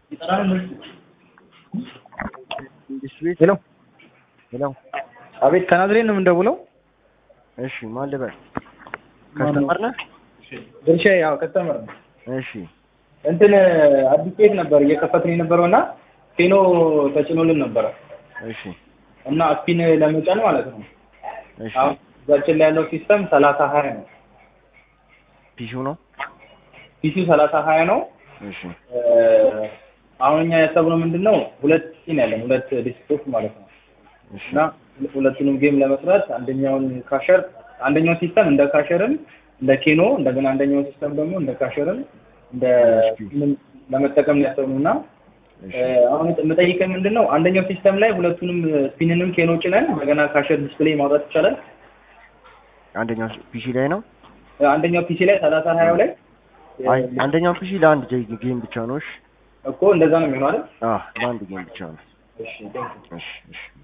ሄሎ ሄሎ አቤት ከናዝሬት ነው የምንደውለው እሺ ማን ልበል ከስተመር ነህ ድርሻ ያው ከስተመር ነው እሺ እንትን አዲስ ቤት ነበር እየከፈትን የነበረው እና ኬኖ ተጭኖልን ነበረ እሺ እና ስፒን ለመጫን ማለት ነው እሺ አሁን እዛችን ላይ ያለው ሲስተም ሰላሳ ሀያ ነው ፒሲው ነው ፒሲው ሰላሳ ሀያ ነው እሺ እ አሁን እኛ ያሰብነው ምንድን ነው ሁለት ሲን ያለን ሁለት ዲስክቶፕ ማለት ነው እሺ እና ሁለቱንም ጌም ለመስራት አንደኛውን ካሸር አንደኛው ሲስተም እንደ ካሸርም እንደ ኬኖ እንደገና አንደኛው ሲስተም ደግሞ እንደ ካሸርም እንደ ምን ለመጠቀም ነው ያሰብነው እና እሺ እ አሁን የምጠይቀኝ ምንድን ነው አንደኛው ሲስተም ላይ ሁለቱንም ስፒንንም ኬኖ ጭነን እንደገና ካሸር ዲስፕሌይ ማውጣት ይቻላል አንደኛው ፒሲ ላይ ነው እ አንደኛው ፒሲ ላይ ሰላሳ ሀያው ላይ አይ አንደኛው ፒሲ ለአንድ ጌ- ጌም ብቻ ነው እሺ እኮ እንደዛ ነው የሚሆነው አይደል አዎ ለአንድ ጌም ብቻ ነው እሺ ቴንክ ዩ እሺ እሺ